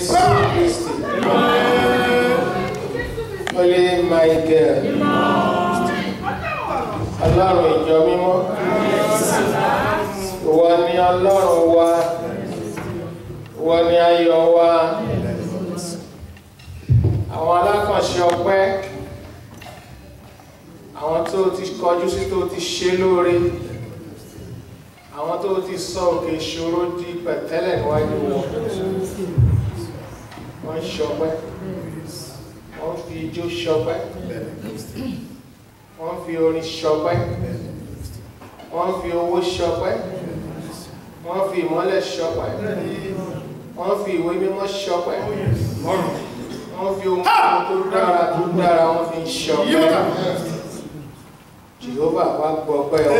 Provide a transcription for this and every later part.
Jésù Kristi. Holy Michael. Ọlọ́run ìjọ mímọ́. Ìwọ ni Ọlọ́run wa. Ìwọ ni ayọ̀ wa. Àwọn alákànṣe ọpẹ́. Àwọn tó ti kọjú sí tó ti ṣe lóore. Àwọn tó ti sọ òkè ìṣòro di pẹ̀tẹ́lẹ̀ níwájú wọn. Wọ́n ń ṣọpẹ́. Wọ́n fi ijó ṣọpẹ́. Wọ́n fi orin ṣọpẹ́. Wọ́n fi owó ṣọpẹ́. Wọ́n fi ìmọ́lẹ̀ ṣọpẹ́. Wọ́n fi ìwé mímọ́ ṣọpẹ́. Wọ́n fi ohun tó dára tó dára wọ́n fi ń ṣọpẹ́. Jehovah wá gbọ́ ọpẹ́ ọ.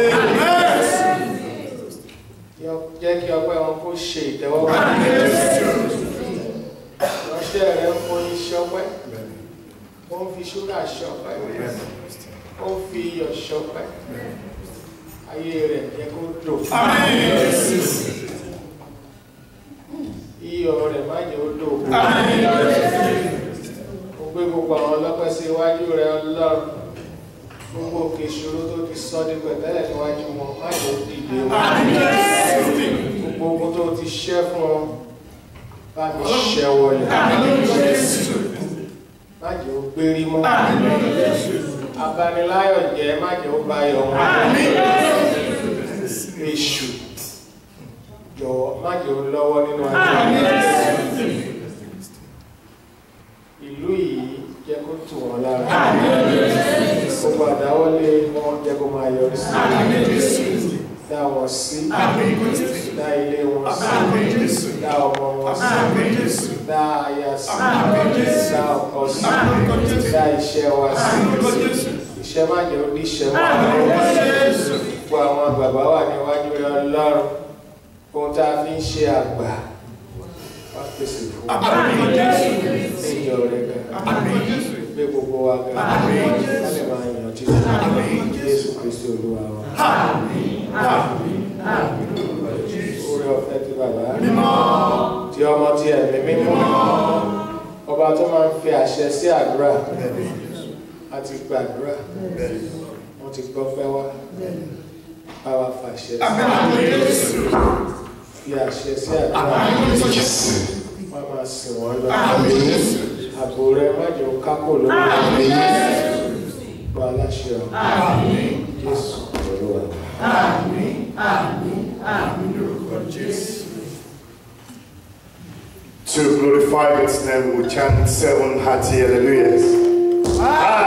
Jẹ́ kí ọpẹ́ wọn kó ṣe ìtẹ́wọ́gbà. Ránṣẹ́ rẹ̀ ń foyín ṣọpẹ́. Ó ń fi ṣúgà ṣọpẹ́. Ó ń fi iyọ̀ ṣọpẹ́. Ayé rẹ̀ jẹ́ kó dò. Iyọ̀ rẹ̀ má jẹ́ ó dò. Ó gbé gbogbo àwọn ọlọ́pẹ́ sí iwájú rẹ̀ ọlọ́run. Gbogbo òkè ìṣòro tó ti sọ ní pẹ̀tẹ́lẹ̀ níwájú wọn má jẹ́ ó dìde wọn. Gbogbo ogun tó ti ṣẹ́ fún wọn bá mi ṣẹ́ wọlé. Má jẹ́ ó gbérí mọ́. Abaniláyọ̀ jẹ́ má jẹ́ ó bá yọ wọn. Èṣù jọ̀wọ́ má jẹ́ ó lọ́wọ́ nínú ayé. Ìlú yìí jẹ́ kó tù wọ́n lára. Gbogbo àdáwọ́lé wọn jẹ́ kó máa yọrí sí. Dá wọn sí. Dá ilé wọn sí. Dá ọmọ wọn sí. Dá aya sí. Dá ọkọ sí. Dá iṣẹ́ wa sí. Iṣẹ́ má jẹ́ ó díṣẹ́ mọ́. Gbogbo àwọn àgbààgbà wà níwájú rẹ̀ Ọlọ́run. Ohun tá a fi ń ṣe àgbà. Wá pèsè fún wa. Níjọ rẹ̀ gan. Gbé gbogbo wa gan. Ká lè máa yàn títí. Jésù Kristi Olúwa wa. Oore ọ̀fẹ́ ti bàbá. Ti ọmọ ti ẹ̀mí mímọ́. Ọba tó máa ń fi àṣẹ sí àdúrà. A ti gbàdúrà. Wọ́n ti gbọ́ pẹ́ wá. Bá wa fàṣẹ sí. Fi àṣẹ sí àdúrà. Wọ́n máa sìn wọ́n lọ. Àbò rẹ má jẹ́ ó kákò lórí. Gba aláṣẹ ọ̀. Jésù Olúwa. To glorify its name, we chant seven hearty hallelujahs.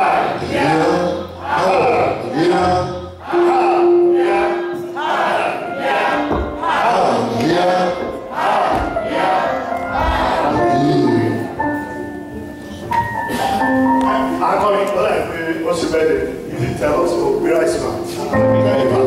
Akọni ọlá ẹ̀ pé ó ṣe bẹ́ẹ̀ dẹ̀, you didn't tell us, so we rise now.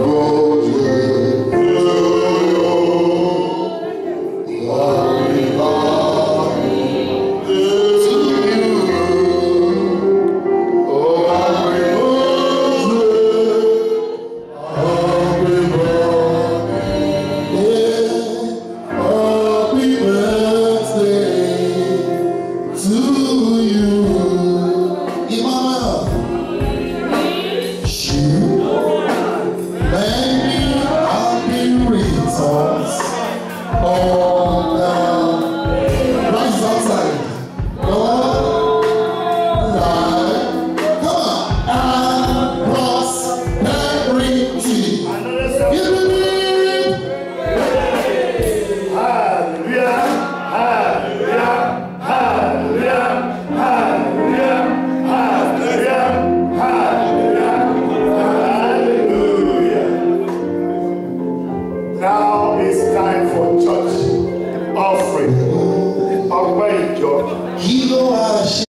Another seven. Hallelujah, hallelujah, hallelujah, hallelujah, hallelujah, hallelujah, hallelujah. Now it's time for church offering. Ọpẹ́ ìjọ. Kí ló wá ṣe?